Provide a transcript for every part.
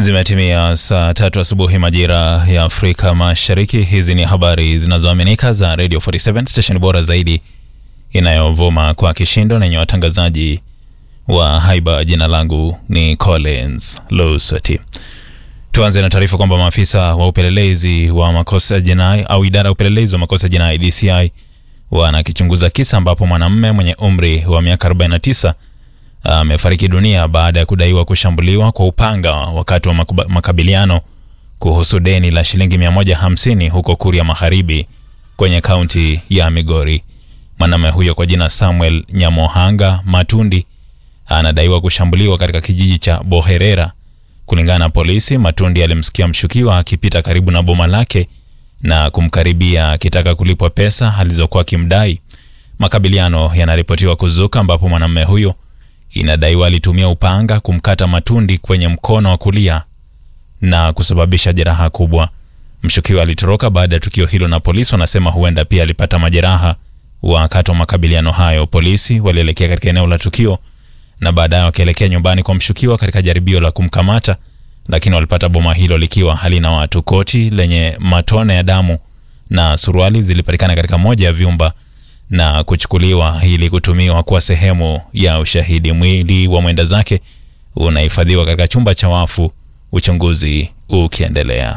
Zimetimia saa tatu asubuhi majira ya Afrika Mashariki. Hizi ni habari zinazoaminika za Radio 47 station bora zaidi inayovuma kwa kishindo na yenye watangazaji wa haiba. Jina langu ni Collins Lusati. Tuanze na taarifa kwamba maafisa wa upelelezi wa makosa jinai au idara ya upelelezi wa makosa jinai DCI wanakichunguza kisa ambapo mwanamume mwenye umri wa miaka 49 amefariki dunia baada ya kudaiwa kushambuliwa kwa upanga wakati wa makuba- makabiliano kuhusu deni la shilingi 150 huko Kuria Magharibi kwenye kaunti ya Migori. Mwanamume huyo kwa jina Samuel Nyamohanga Matundi anadaiwa kushambuliwa katika kijiji cha Boherera. Kulingana na polisi, Matundi alimsikia mshukiwa akipita karibu na boma lake na kumkaribia akitaka kulipwa pesa alizokuwa akimdai. Makabiliano yanaripotiwa kuzuka ambapo mwanamume huyo inadaiwa alitumia upanga kumkata Matundi kwenye mkono wa kulia na kusababisha jeraha kubwa. Mshukiwa alitoroka baada ya tukio hilo, na polisi wanasema huenda pia alipata majeraha wakati wa makabiliano hayo. Polisi walielekea katika eneo la tukio na baadaye wakaelekea nyumbani kwa mshukiwa katika jaribio la kumkamata, lakini walipata boma hilo likiwa halina watu. Koti lenye matone ya damu na suruali zilipatikana katika moja ya vyumba na kuchukuliwa ili kutumiwa kuwa sehemu ya ushahidi. Mwili wa mwenda zake unahifadhiwa katika chumba cha wafu, uchunguzi ukiendelea.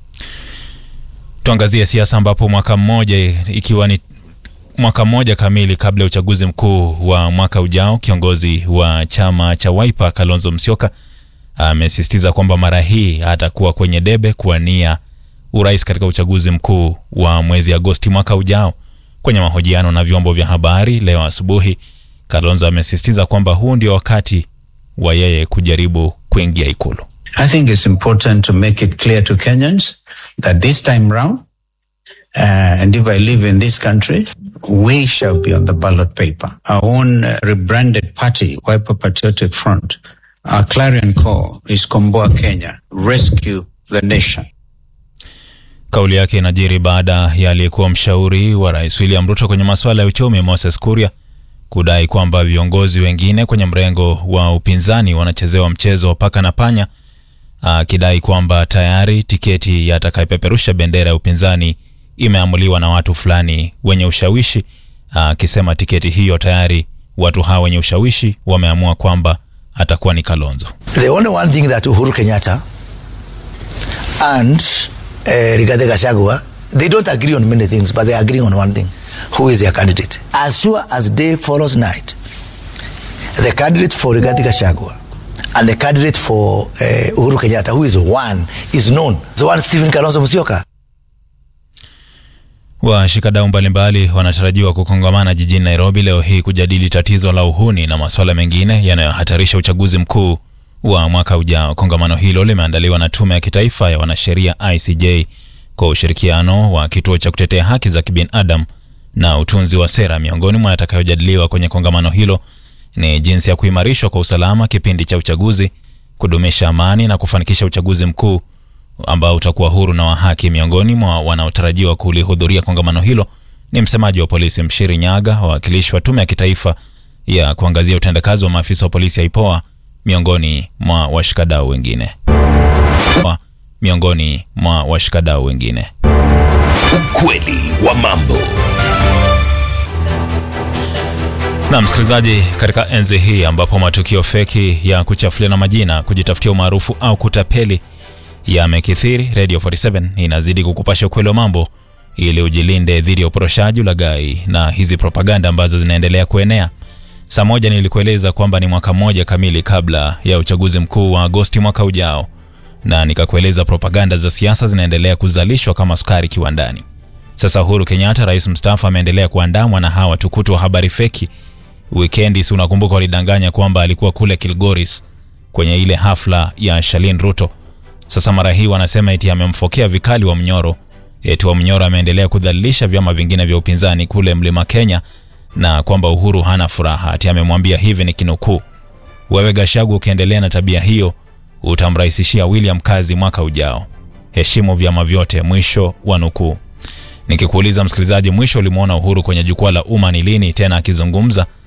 Tuangazie siasa ambapo mwaka mmoja ikiwa ni mwaka mmoja kamili kabla ya uchaguzi mkuu wa mwaka ujao, kiongozi wa chama cha Wiper Kalonzo Musyoka amesisitiza kwamba mara hii atakuwa kwenye debe kuwania urais katika uchaguzi mkuu wa mwezi Agosti mwaka ujao. Kwenye mahojiano na vyombo vya habari leo asubuhi, Kalonzo amesisitiza kwamba huu ndio wakati wa yeye kujaribu kuingia Ikulu. I think it's important to make it clear to Kenyans that this time round, uh, and if I live in this country, we shall be on the ballot paper. Our own uh, rebranded party, Wiper Patriotic Front, our clarion call is Komboa Kenya, rescue the nation. Kauli yake inajiri baada ya aliyekuwa mshauri wa rais William Ruto kwenye masuala ya uchumi Moses Kuria kudai kwamba viongozi wengine kwenye mrengo wa upinzani wanachezewa mchezo wa paka na panya, akidai kwamba tayari tiketi ya atakayepeperusha bendera ya upinzani imeamuliwa na watu fulani wenye ushawishi, akisema tiketi hiyo tayari watu hawa wenye ushawishi wameamua kwamba atakuwa ni Kalonzo. The only one thing that Uhuru Kenyatta and uh, Rigathi Gachagua, they don't agree on many things, but they agree on one thing. Who is their candidate? As sure as day follows night, the candidate for Rigathi Gachagua and the candidate for uh, Uhuru Kenyatta, who is one, is known. The one Stephen Kalonzo Musyoka. Washikadau mbalimbali wanatarajiwa kukongamana jijini Nairobi leo hii kujadili tatizo la uhuni na masuala mengine yanayohatarisha uchaguzi mkuu wa mwaka ujao. Kongamano hilo limeandaliwa na Tume ya Kitaifa ya Wanasheria ICJ kwa ushirikiano wa Kituo cha Kutetea Haki za Kibinadamu na Utunzi wa Sera. Miongoni mwa yatakayojadiliwa kwenye kongamano hilo ni jinsi ya kuimarishwa kwa usalama kipindi cha uchaguzi, kudumisha amani na kufanikisha uchaguzi mkuu ambao utakuwa huru na wa haki. Miongoni mwa wanaotarajiwa kulihudhuria kongamano hilo ni msemaji wa polisi Mshiri Nyaga, wawakilishi wa tume ya kitaifa ya kuangazia utendakazi wa maafisa wa polisi ya IPOA, miongoni mwa washikadau wengine Wa- miongoni mwa washikadau wengine. Ukweli wa mambo. Na msikilizaji, katika enzi hii ambapo matukio feki ya kuchafuliana majina, kujitafutia umaarufu au kutapeli yamekithiri, Radio 47 inazidi kukupasha ukweli wa mambo ili ujilinde dhidi ya uporoshaji, ulaghai na hizi propaganda ambazo zinaendelea kuenea. Saa moja nilikueleza kwamba ni mwaka mmoja kamili kabla ya uchaguzi mkuu wa Agosti mwaka ujao, na nikakueleza propaganda za siasa zinaendelea kuzalishwa kama sukari kiwandani. Sasa Uhuru Kenyatta, rais mstaafu, ameendelea kuandamwa na hawa tukutu wa habari feki. Wikendi, si unakumbuka, walidanganya kwamba alikuwa kule Kilgoris kwenye ile hafla ya Shalin Ruto. Sasa mara hii wanasema eti amemfokea vikali wa Mnyoro, eti wa Mnyoro ameendelea kudhalilisha vyama vingine vya upinzani kule Mlima Kenya na kwamba Uhuru hana furaha, ati amemwambia hivi, ni kinukuu: wewe Gashagu, ukiendelea na tabia hiyo utamrahisishia William kazi mwaka ujao. Heshimu vyama vyote, mwisho wa nukuu. Nikikuuliza msikilizaji, mwisho ulimwona Uhuru kwenye jukwaa la umma ni lini tena akizungumza